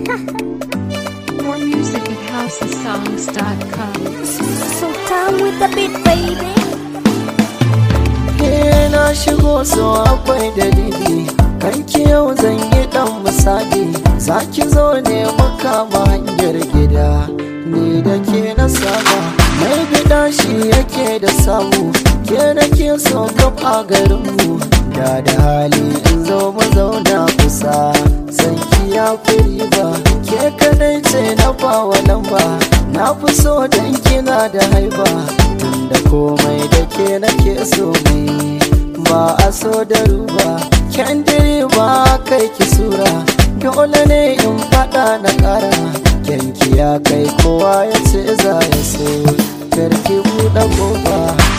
More music at housesongs.com. So come with the beat, baby. Ke na shigo so akwai dalili Kanki yau zan yi dan misali Zaki zo ne makama hanyar gida Ni da ke na saba Mai gida shi yake da samu Ke da ke so kafa garinmu Da da hali in zo mu zauna kusa San ki ya fi riba Ke kadai ce na bawa lamba Na fi so dan kina da haiba Tunda komai da ke nake so mai ba a so da ruba kyandiri ba kai ki sura dole ne in fada na kara kyanki ya kai kowa ya ce za ya so karki buɗe kofa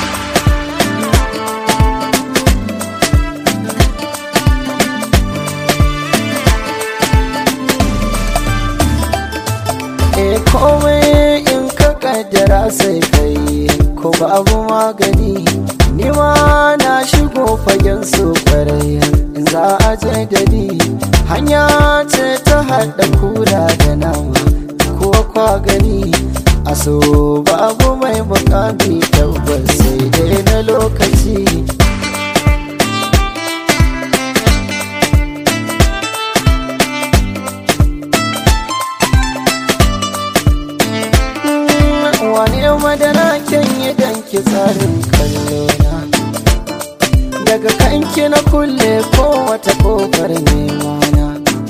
e komai in ka kaddara sai kai ko babu magani ni ma na shigo fagen su kwarai in za a je da ni hanya ce ta haɗa kura da nama ko kwa gani a so babu mai mukami tabbas sai dai na lokaci wani madara kyan yi danki tsarin kallona daga kanki na kulle ko wata kofar nemana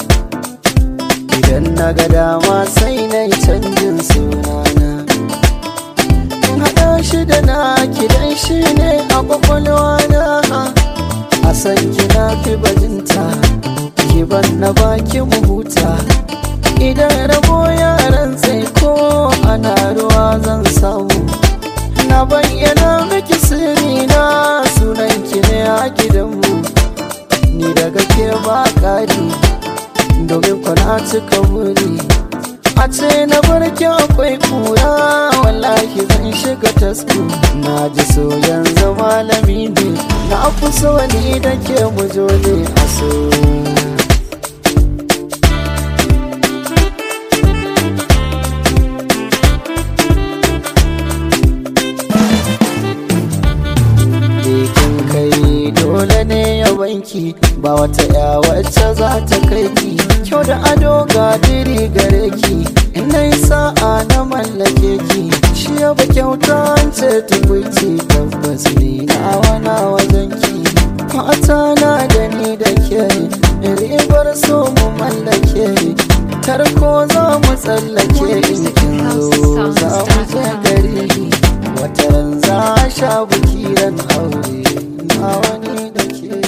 idan na ga dama sai na yi canjin sunana in haɗa shi da na kidan shi ne a kwakwalwa na a san kina fi bajinta kiban na baki mu huta idan rabo yaran sai ko ana ruwa zan samu na bayyana miki sirri na sunan ki ne a gidanmu ni daga ke ba kari domin kwana cika wuri a ce na barki akwai kura wallahi zan shiga tasku na ji so yanzu malami ne na fi so ni da ke mu zo ne a so kin kai dole ne ya banki ba wata ya wacce za ta kai ki kyau da ado ga diri gare ki ina yi sa'a na mallake ki shi ya ba kyauta ce tukwici tabbas ni na wana wajen ki mata na da ni da ke ribar so mu mallake tarko za mu tsallake in kin zo za mu je gari wata ran za a sha bukiran aure na wani da ke